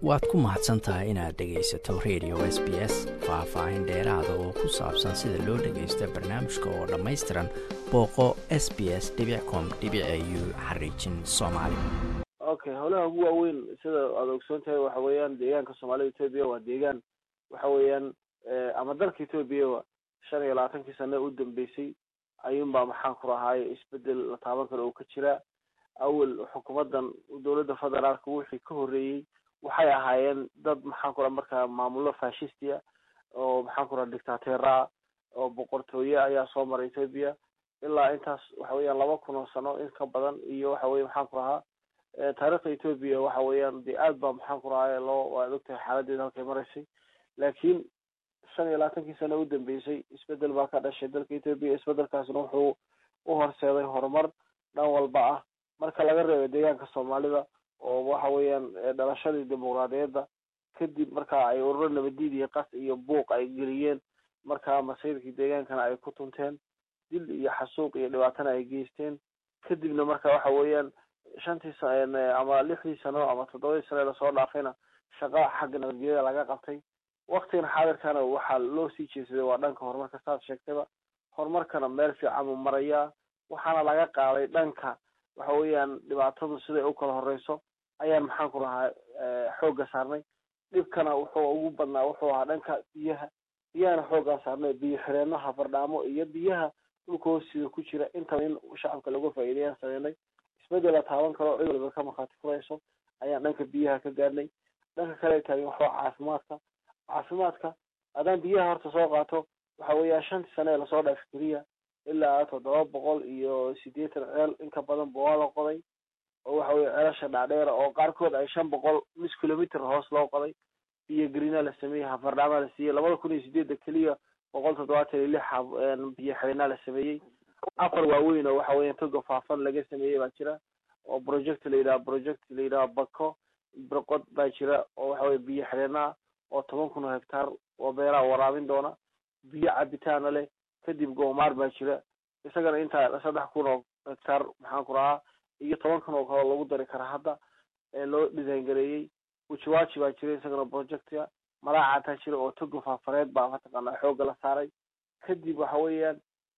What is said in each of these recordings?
waad ku mahadsan tahay inaad dhegaysato radio s b s faah-faahin dheeraada oo ku saabsan sida loo dhagaysto barnaamijka oo dhammaystiran booqo s b s com u xariijin soomaali okay howlaha ugu waaweyn sida aad ogsoon tahay waxa weeyaan deegaanka soomaalida etoobiya waa deegaan waxa weeyaan ama dalka etoobiya shan iyo labaatankii sane u dambeysay ayuunbaa maxaan ku rahaaye isbedel la taaban karo oo ka jira awel xukuumadan dowladda federaalka wixii ka horreeyey waxay ahaayeen dad maxaan ku raha markaa maamullo fashistia oo maxaan ku raha dictateera oo boqortooye ayaa soo maray etoobiya ilaa intaas waxa weeyaan laba kun oo sano in ka badan iyo waxa weye maxaan ku rahaa taarikhda etoobiya waxa weeyaan dee aad baa maxaan ku rahaye loo waad ogtahay xaaladeeda halkay maraysay laakiin shan iyo labaatankii sano u dambeysay isbedel baa ka dhashay dalka etoobiya isbedelkaasna wuxuu u horseeday horumar dhan walba ah marka laga reebo deegaanka soomaalida oo waxa weeyaan dhalashadii dimuqraadiyadda kadib marka ay ururo nabadiid iyo qas iyo buuq ay geliyeen markaa masiirkii deegaankana ay ku tunteen dil iyo xasuuq iyo dhibaatana ay geysteen kadibna marka waxa weeyaan shantii ama lixdii sano ama toddobadii sano ee lasoo dhaafayna shaqa xagga nabadgelyada laga qabtay waktigan xaadirkana waxaa loo sii jeesaday waa dhanka horumarka saad sheegtayba horumarkana meel fiican uu marayaa waxaana laga qaaday dhanka waxa weeyaan dhibaatadu siday u kala horeyso ayaan maxaan ku lahaa xoogga saarnay dhibkana wuxuu ugu badnaa wuxuu ahaa dhanka biyaha biyahana xooggaa saarnay biyo xireenaha fardhaamo iyo biyaha dhulka hoostiida ku jira intaba in shacabka laga faa'iidayaan sameynay isbedel la taaban karo cid waliba ka markhaati furayso ayaan dhanka biyaha ka gaadhnay dhanka kale taagin waxaa caafimaadka caafimaadka haddaan biyaha horta soo qaato waxa weeyaan shantii sane ee lasoo dhaafay keliya ilaa toddoba boqol iyo siddeetan ceel inka badan ba waa la qoday oo waxa weye ceelasha dhaadheera oo qaarkood ay shan boqol mis kilometer hoos loo qoday biyo grina la sameeyey hafardhaamaa la siiyey labada kun iyo sideedda keliya boqol toddobaatan iyo lix biyo xireenaa la sameeyey afar waaweyn oo waxa weeyaan toga faafan laga sameeyey baa jira oo project la yidhaha project la yidhaha bako birqod baa jira oo waxa weye biyo xireenaa oo toban kun oo hectaar oo beeraha waraabin doona biyo cabitaana leh kadib goomaar baa jira isagana intaa saddex kun oo hectaar maxaan ku rahaa iyo toban kun oo kaloo lagu dari kara hadda loo design gareeyey ujiwaji baa jira isagana projectia malaacataa jira oo toga faafareed baa mataqaanaa xoogga la saaray kadib waxa weeyaan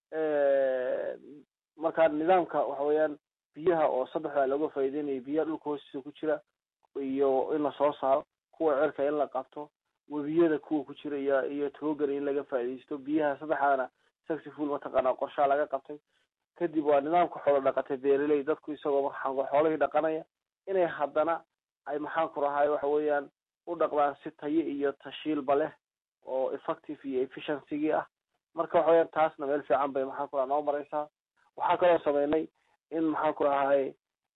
markaa nidaamka waxa weeyaan biyaha oo saddexdaa looga faa'iideynaya biyaha dhulka hoostiisa ku jira iyo in lasoo saaro kuwa cerka in la qabto webiyada kuwa ku jira iyo iyo togan in laga faa'iidaysto biyaha saddexdaana successful mataqaanaa qorshaha laga qabtay kadib waa nidaamka xoolo dhaqatay beeraley dadku isagoo maxaan xoolihii dhaqanaya inay haddana ay maxaan ku rahay waxa weeyaan u dhaqdaan si tayo iyo tashiilba leh oo effective iyo efficiency-gii ah marka waxa weyaan taasna meel fiican bay maxaan ku raha noo mareysaa waxaa kaloo sameynay in maxaan ku rahay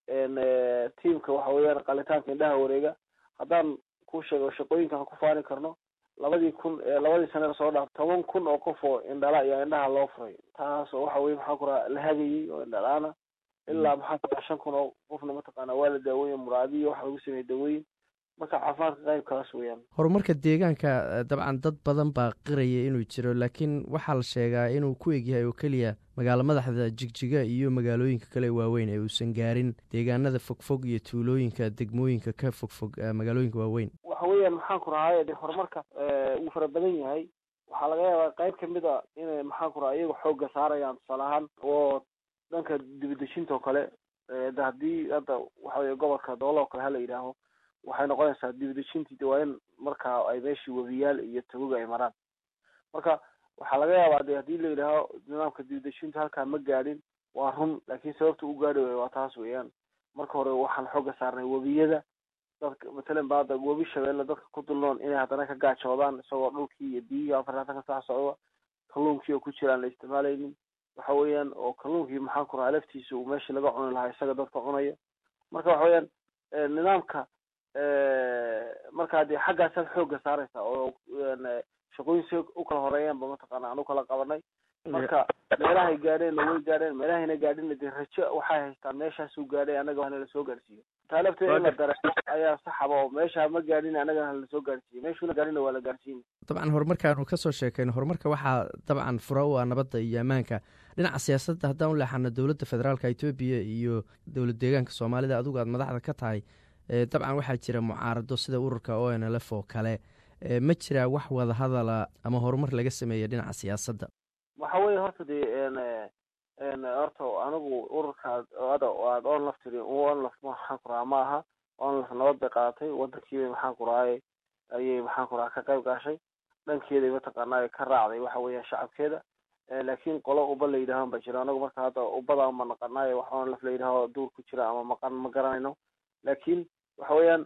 tiamka waxa weeyaan qalitaanka indhaha wareega haddaan ku sheego shaqooyinkaan ku faani karno labadii kun labadii sane lasoo dhaaf toban kun oo qof oo indhala ayaa indhaha loo furay taas oo waxa weye maxaan ku raha la hagayey oo indhalaana ilaa maxaan ku raha shan kun oo qofna mataqaana waa la daaweeye muraadiyo waxa lagu sameeyey dawooyin marka caafimaadka qaybkaas weeyaan horumarka deegaanka dabcan dad badan baa qiraya inuu jiro laakiin waxaa la sheegaa inuu ku egyahay oo keliya magaalo madaxda jigjiga iyo magaalooyinka kale waaweyn ee uusan gaarin deegaanada fogfog iyo tuulooyinka degmooyinka ka fogfog magaalooyinka waaweyn waxa weeyaan maxaan ku rahay de horumarka uu fara badan yahay waxaa laga yaabaa qayb kamid a inay maxaan ku raha iyaga xoogga saarayaan tusaale ahaan oo dhanka dibadejinta oo kale de haddii hadda waxa weye gobolka doolo oo kale hala yidhaaho waxay noqonaysaa dibadejintii de waa in markaa ay meeshii webiyaal iyo tagoga ay maraan marka waxaa laga yaabaa de haddii la yidhaaho nidaamka dibadejinta halkaa ma gaadhin waa run laakiin sababta u gaadhi wayo waa taas weeyaan marka hore waxaan xooga saarnay webiyada dadka matalan ba hadda webi shabeelle dadka ku dulnoon inay haddana ka gaajoodaan isagoo dhulkii iyo biyihii afarlaatan ka sax socda kalluunkii oo ku jira aan la isticmaalaynin waxa weeyaan oo kalluunkii maxaan ku rahaa laftiisa uu meeshii laga cuni lahaa isaga dadka cunaya marka waxa weeyaan nidaamka markaa dee xaggaasaad xoogga saaraysa oo shaqooyin si u kala horeeyaanba mataqaana aan u kala qabanay marka meelahay gaadheenna way gaadheen meelahayna gaadhinna dee rajo waxay haystaan meeshaasuu gaadhay annaga hana lasoo gaadhsiiyo taa lafteeda in la dareemo ayaa saxaba oo meesha ma gaadhin annaga hana lasoo gaadhsiiyo meeshuuna gaadhina waa la gaadhsiin dabcan horumarkaanu kasoo sheekayno horumarka waxaa dabcan fura u ah nabadda iyo ammaanka dhinaca siyaasadda haddaan u leexano dowladda federaalka etoobiya iyo dowlad deegaanka soomaalida adigu aad madaxda ka tahay dabcan waxaa jira mucaarado sida ururka o n l f oo kale ma jiraa wax wada hadala ama horumar laga sameeya dhinaca siyaasadda waxa weye horta dee horta anigu ururka ada aad onlaf tiri onlaf maxaan ku rahaa ma aha onlaf nabad bay qaadatay wadankiibay maxaan ku rahay ayay maxaan ku rahaa ka qayb gaashay dhankeeday mataqaanaa ka raacday waxa weeyaan shacabkeeda laakiin qolo uba la yidhaahan ba jira anagu marka hadda ubada ma naqanaayo wax onlaf la yidhaaho duur ku jira ama maqan ma garanayno laakiin waxa weeyaan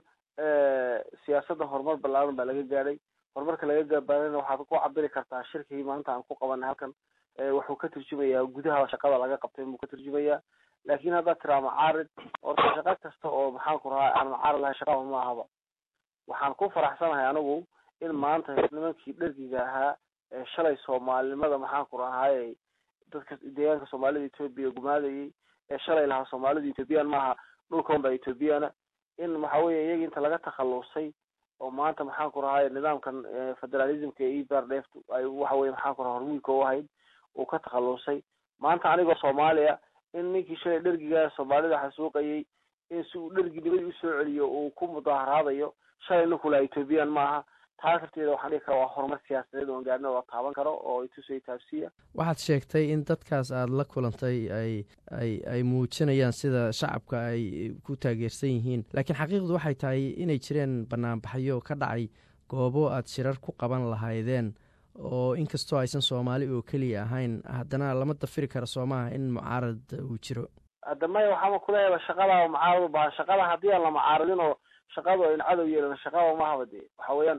siyaasadda horumar ballaaran baa laga gaadhay horumarka laga gabaadana waxaad ku cabiri kartaa shirkii maanta aan ku qabanay halkan wuxuu ka turjumayaa gudaha shaqada laga qabtay buu ka turjumayaa laakiin haddaad tiraa macaarid orta shaqo kasta oo maxaan ku rahaa aan macaarid lahay shaqaba ma ahaba waxaan ku faraxsanahay anigu in maanta nimankii dhergiga ahaa ee shalay soomaalinimada maxaan ku rahaaye dadka deegaanka soomaalida etoobiya gumaadayay ee shalay lahaa soomaalida ethoobiyan maaha dhulkan baa ethoobiyaana in waxa weye iyagii inta laga takhalusay oo maanta maxaan ku rahay nidaamkan federalismka ee ebrdeft ay waxa weye maxaan ku raha hormuudka u ahayd uu ka takhalusay maanta anigoo soomaaliya in ninkii shalay dhergiga soomaalida xasuuqayay in si uu dherginimadi usoo celiyo uu ku mudaharaadayo shalay ninku laha ethoobiyan maaha taas lafteeda waxaan dhihi kara waa horumar siyaasadeed oon gaarina oo taaban karo oo itusay taabsiya waxaad sheegtay in dadkaas aada la kulantay ay ay ay muujinayaan sida shacabka ay ku taageersan yihiin laakiin xaqiiqdu waxay tahay inay jireen banaanbaxyo ka dhacay goobo aad shirar ku qaban lahaydeen oo inkastoo aysan soomaali oo keliya ahayn haddana lama dafiri kara soo maaha in mucaarad uu jiro hadda maya waxaama kuleeyaba shaqada mucaarad u bahan shaqada haddii aan la mucaaradin oo shaqadu ayna cadow yeelan shaqaba mahaba dee waxa weeyaan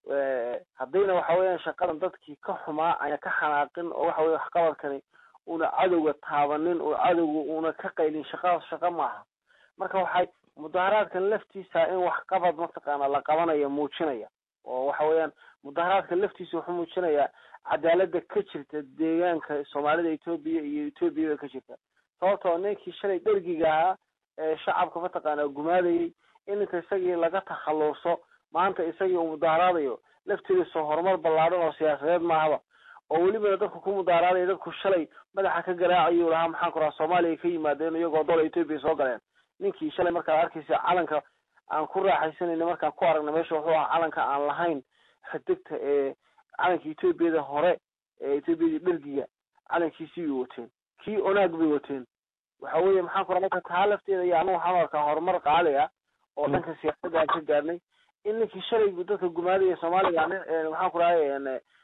haddayna waxa weeyaan shaqadan dadkii ka xumaa ayna ka xanaaqin oo waxa weye waxqabadkani una cadowga taabanin oo cadowga una ka qaylin shaqadaas shaqa maaha marka waxay mudaharaadkan laftiisa in waxqabad mataqaana la qabanayo muujinaya oo waxa weeyaan mudaharaadka laftiisa wuxuu muujinayaa cadaalada ka jirta deegaanka soomaalida etoobiya iyo etoobiyaba ka jirta sababtoo ninkii shalay dhergiga ahaa ee shacabka mataqaana gumaadayay in inta isagii laga takhaluso maanta isagii uu mudaharaadayo laftiidiisoo horumar ballaadhan oo siyaasadeed maahaba oo welibana dadku ku mudaharaadaya dadku shalay madaxa ka garaacayu lahaa maxaan ku rahaa soomaaliya ka yimaadeen iyagoo dola etoobiya soo galeen ninkii shalay markaad arkaysa calanka aan ku raaxaysanayna markaan ku aragna meesha wuxuu ahaa calanka aan lahayn xidigta ee calanka etoobiyada hore ee etoobiyadii dhergiga calankiisii bay wateen kii onaag bay wateen waxa weeye maxaan ku raha marka taa lafteeda iyo anagu waxaan arkaa horumar qaali ah oo dhanka siyaasadda aan ka gaarnay in ninkii shalay dadka gumaadaya soomaaliga maxaan ku rahay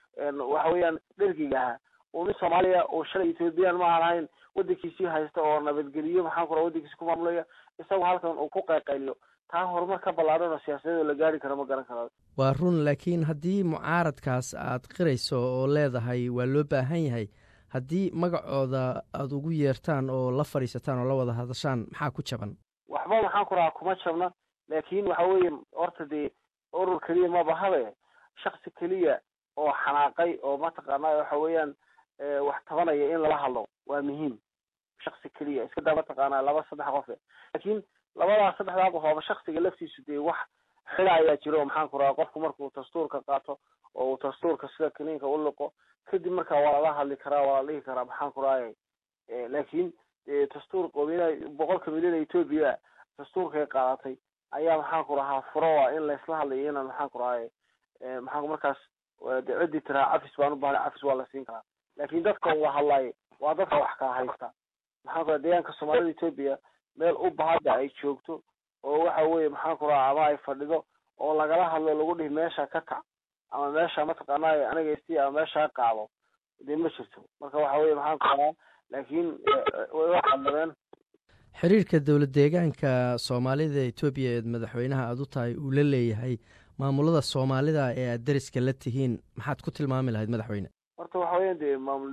waxa weeyaan dhergiga ahaa uu nin soomaaliya oo shalay ethoobiyan ma aan ahayn wadankiisii haysta oo nabadgeliyo maxaan ku raha wadankiisi ku maamulaya isagoo halkan uu ku qayqayliyo taa horumar ka ballaadhan oo siyaasadeed oo la gaari karo ma garan karo waa run laakiin haddii mucaaradkaas aad qirayso oo leedahay waa loo baahan yahay haddii magacooda aada ugu yeertaan oo la fadhiisataan oo la wada hadashaan maxaa ku jaban waxba maxaan ku rahaa kuma jabna laakiin waxa weeye horta dee urur keliya maba habe shaksi keliya oo xanaaqay oo mataqaana waxa weeyaan wax tabanaya in lala hadlo waa muhiim shaksi keliya iska daa mataqaana laba saddex qofe laakiin labadaas saddexdaa qof ooba shaksiga laftiisu dee wax xila ayaa jiro oo maxaan ku rahaa qofku markuu dastuurka qaato oo uu dastuurka sida kiniinka u liqo kadib markaa waa lala hadli karaa waa la dhihi karaa maxaan ku rahay laakiin dastuur qowmiyadaha boqolka milyan ee etoobiya dastuurkay qaadatay ayaa maxaan ku rahaa furo ah in laysla hadlayo inaan maxaan ku rahay maxaan markaas de ciddii tiraa cafis baan u bahnay cafis waa la siin karaa laakiin dadka wada hadlaayo waa dadka wax kala haysta maxaan ku raha deegaanka soomaalida etoobiya meel u bahada ay joogto oo waxa weye maxaan ku raha ama ay fadhido oo lagala hadlo lagu dhihi meesha ka kac ama meesha mataqaanay aniga isi ama meesha qaado dee ma jirto marka waxa weye maxaan ku rahaa laakiin way waxadladeen xiriirka dowlad deegaanka soomaalida etoobiya eed madaxweynaha aada u tahay uu la leeyahay maamulada soomaalida ee aad deriska la tihiin maxaad ku tilmaami lahayd madaxweyne horta waxa weyan dee maamul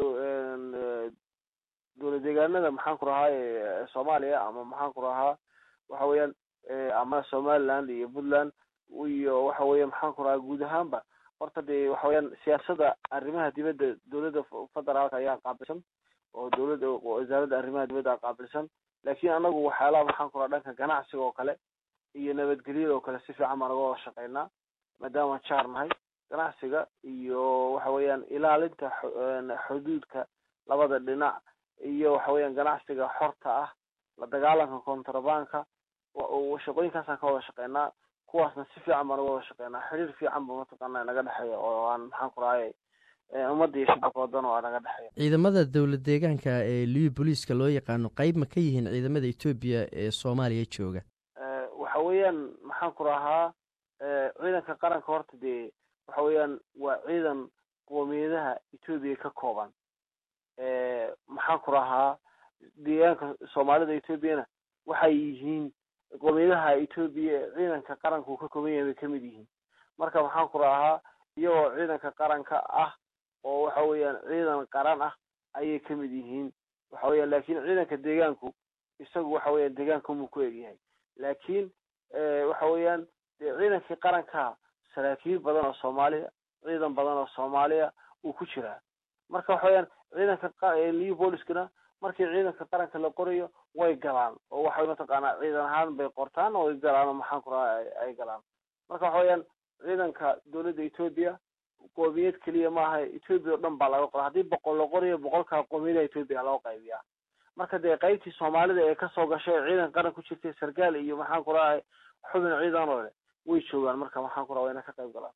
dowlad deegaanada maxaan ku rahaa soomaaliya ama maxaan ku rahaa waxa weeyaan ama somaliland iyo puntland iyo waxa weeye maxaan ku rahaa guud ahaanba horta dee waxa weyaan siyaasadda arrimaha dibadda dowladda federaalka ayaa qaabilsan oo dowladda wasaaradda arrimaha dibadda qaabilsan laakiin anagu waxyaalaha maxaan ku raha dhanka ganacsiga oo kale iyo nabadgelyada oo kale si fiican baan uga wada shaqeynaa maadaama jaar nahay ganacsiga iyo waxa weeyaan ilaalinta xuduudka labada dhinac iyo waxa weeyaan ganacsiga xorta ah la dagaalanka contrabanka shaqooyinkaasaan ka wada shaqeynaa kuwaasna si fiican baan uga wada shaqeynaa xiriir fiican ba mataqaana naga dhexeeya oo aan maxaan ku rahay ummadda iyo shacabka wadan oo naga dhexeeya ciidamada dowlad deegaanka ee liyu booliiska loo yaqaano qeyb ma ka yihiin ciidamada etoobiya ee soomaaliya jooga waxa weeyaan maxaan ku rahaa ciidanka qaranka horta dee waxa weeyaan waa ciidan qoomiyadaha etoobiya ka kooban maxaan ku rahaa deegaanka soomaalida etoobiyana waxay yihiin qoomiyadaha etoobiya ciidanka qaranka uu ka kooban yahay bay kamid yihiin marka maxaan ku rahaa iyagoo ciidanka qaranka ah oo waxa weeyaan ciidan qaran ah ayay kamid yihiin waxa weeyaan laakiin ciidanka deegaanku isagu waxa weeyaan deegaanka umuu ku egyahay laakiin waxa weeyaan dee ciidankii qaranka saraakiil badan oo soomaaliya ciidan badan oo soomaaliya uu ku jiraa marka waxa weyaan ciidanka liu booliskana markii ciidanka qaranka la qorayo way galaan oo waxay mataqaanaa ciidan ahaan bay qortaan oo way galaan oo maxaan ku raha ay galaan marka waxa weyaan ciidanka dowladda etoobiya qoomiyad keliya maaha etoobiya o dhan baa laga qora haddii boqol la qorayo boqolkaa qoomiyadaha etoobiya loo qaybiyaa marka dee qaybtii soomaalida ee kasoo gashay ciidan qaran ku jirtay sarkaal iyo maxaan ku rahay xubin ciidan oo leh way joogaan marka maxaan ku raha wayna ka qayb galaan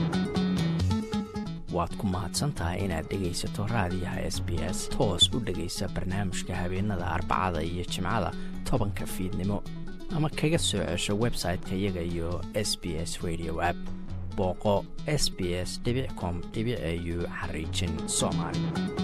waad ku mahadsantahay inaad dhegaysato raadiyaha s b s toos u dhegaysa barnaamijka habeenada arbacada iyo jimcada tobanka fiidnimo ama kaga soo cesho website-ka iyaga iyo s b s radio app booqo s b s com au xariijin soomaali